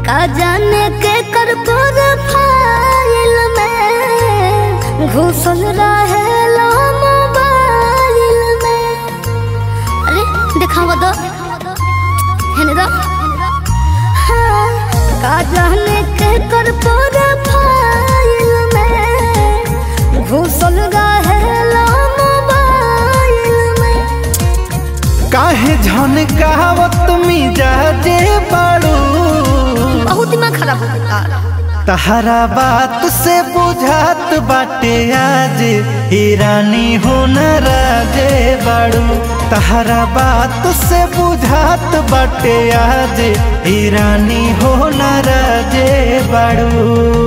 का जाने के कर प्रोफाइल में घुसल रहे लो मोबाइल में अरे दिखावा दो हेने दो हाँ, का जाने के कर प्रोफाइल में घुसल रहे लो मोबाइल में काहे झनकावत मिजाजे बाड़ू बहुत दिमाग खराब हो गया तहरा बात से बुझात बाटे आज ईरानी हो न राजे बाड़ू तहरा बात से बुझात बाटे आज ईरानी हो न राजे बाड़ू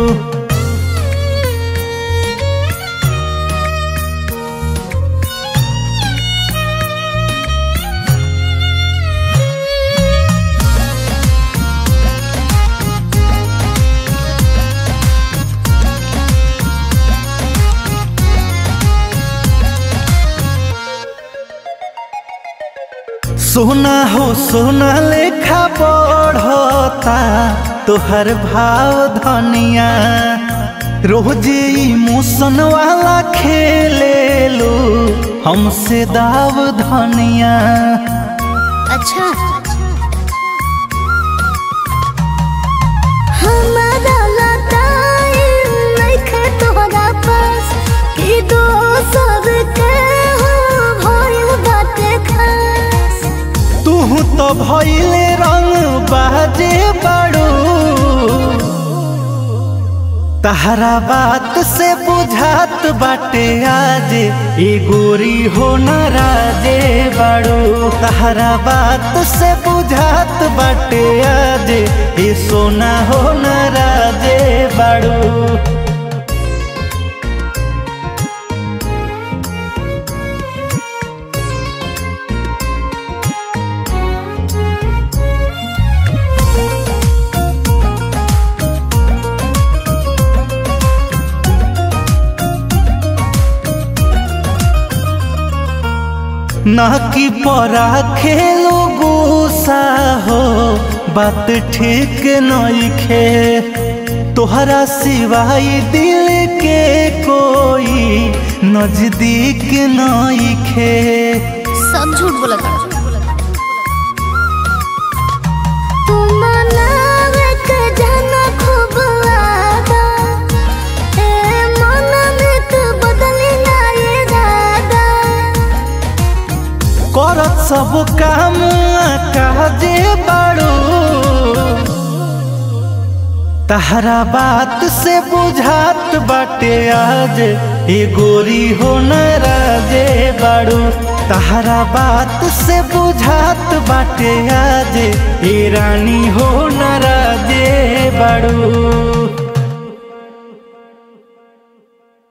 सोना हो सोना लेखा बढ़ता तोहर भाव धनिया रोज इमोशन वाला खेले लो हमसे दाव धनिया अच्छा हमारा लताई नइखे तोहरा पास कि दोसर के हो भइल बाटे खास तू तो भइले रंग बाजे बड़ू तहरा बात से बुझात बाटे आज ए गोरी हो न राजे बड़ू तहरा बात से बुझात बाटे आज ए सोना हो न राजे बड़ू ना कि परा खेलो गुस्सा हो बात ठीक नइखे तोहरा सिवाय दिल के कोई नजदीक नइखे सब झूठ बोला था तू मनावे के जाना खूब आदा ए मन में तू बदली ना इरादा करत सब काम काजे बाड़ू तहरा बात से बुझात बाटे आज ए गोरी हो न राजे बाड़ू तहरा बात से बुझात बाटे आज ए रानी हो न राजे बाड़ू